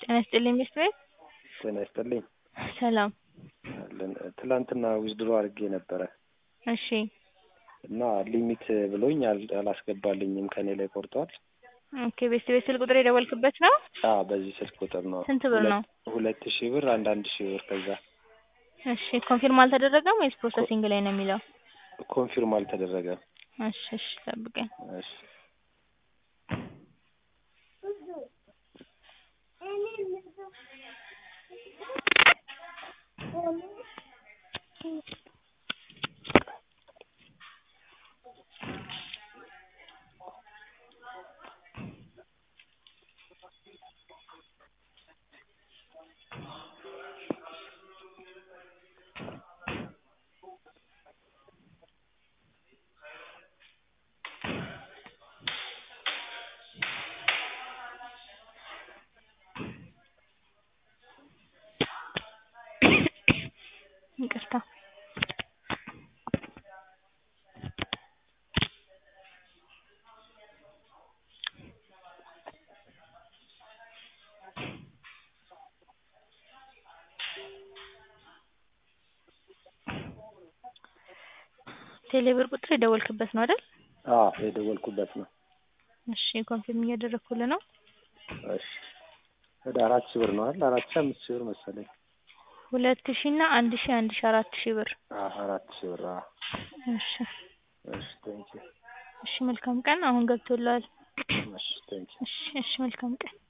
ጤና ይስጥልኝ ሚስት ቤት ጤና ይስጥልኝ ሰላም አለን ትላንትና ዊዝድሮ አድርጌ ነበረ እሺ እና ሊሚት ብሎኝ አል- አላስገባልኝም ከኔ ላይ ቆርጧል። ኦኬ ቤስት ቤት ስልክ ቁጥር የደወልክበት ነው አዎ በዚህ ስልክ ቁጥር ነው። ስንት ብር ነው? ሁለት- ሁለት ሺህ ብር አንድ አንድ ሺህ ብር ከዛ እሺ ኮንፊርም አልተደረገም ወይስ ፕሮሰሲንግ ላይ ነው የሚለው ኮንፊርም አልተደረገም። እሺ እሺ ጠብቀኝ እሺ ይቅርታ ቴሌብር ቁጥር የደወልክበት ነው አይደል አዎ የደወልኩበት ነው። እሺ ኮንፊርም እያደረግኩልህ ነው እሺ ወደ አራት ሺህ ብር ነው አይደል? አራት ሺህ አምስት ሺህ ብር መሰለኝ። ሁለት ሺህ እና አንድ ሺህ አንድ ሺህ አራት ሺህ ብር አዎ አራት ሺህ ብር አዎ። እሺ እሺ ቴንኪው እሺ መልካም ቀን አሁን ገብቶልሃል እሺ ቴንኪው እሺ እሺ መልካም ቀን